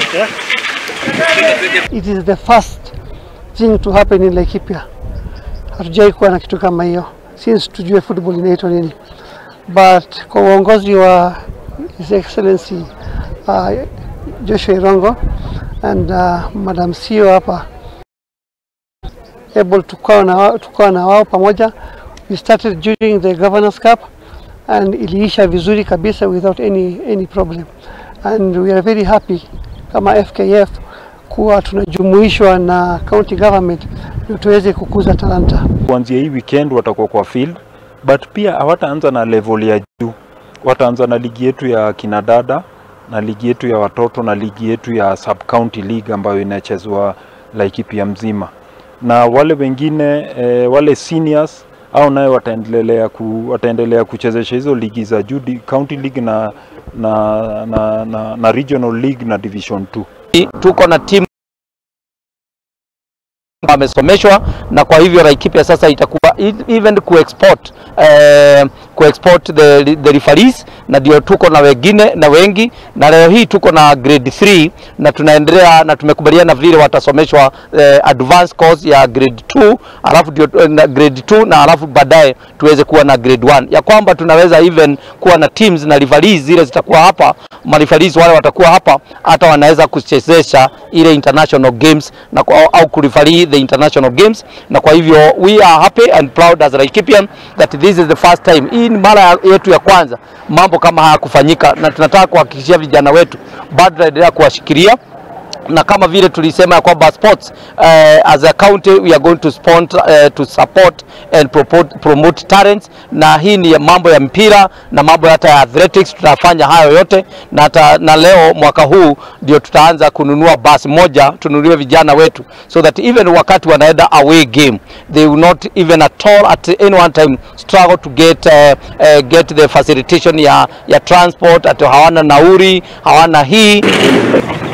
It is the first thing to happen in Laikipia. Hatujai kuwa na kitu kama hiyo since tujue football inaitwa nini, but kwa uongozi wa His Excellency uh, Joshua Irongo and uh, Madam CEO hapa able tukawa na, wao- tukawa na wao pamoja. We started during the Governors Cup and iliisha vizuri kabisa without any, any problem and we are very happy kama FKF kuwa tunajumuishwa na county government ndio tuweze kukuza talanta. kuanzia hii weekend watakuwa kwa field but pia hawataanza na level ya juu, wataanza na ligi yetu ya kinadada na ligi yetu ya watoto na ligi yetu ya sub county league ambayo inachezwa Laikipia mzima, na wale wengine e, wale seniors au naye wataendelea ku, wataendelea kuchezesha hizo ligi za juu di- county league na, na, na, na, na regional league na division 2. tuko na timu wamesomeshwa na kwa hivyo Laikipia sasa itakuwa e- even kuexport eh, kuexport the, the referees na ndio tuko na wengine na wengi, na leo hii tuko na grade 3 na tunaendelea na tumekubaliana vile watasomeshwa eh, advanced course ya grade 2 alafu ndio eh, na grade 2 na alafu baadaye tuweze kuwa na grade 1 ya kwamba tunaweza even kuwa na teams na referees zile zitakuwa hapa, mareferees wale watakuwa hapa, hata wanaweza kuchezesha ile international games na kwa, au kureferee the international games, na kwa hivyo we are happy and proud as Laikipian that this is the first time. Hii ni mara yetu ya kwanza mambo kama haya kufanyika, na tunataka kuhakikishia vijana wetu bado tunaendelea kuwashikilia na kama vile tulisema ya kwamba sports uh, as a county we are going to sponsor, uh, to support and promote, promote talents, na hii ni mambo ya mpira na mambo hata ya athletics, tutafanya hayo yote na, hata, na leo mwaka huu ndio tutaanza kununua basi moja tununulie vijana wetu so that even wakati wanaenda away game they will not even at all at any one time struggle to get, uh, uh, get the facilitation ya, ya transport, ati hawana nauri hawana hii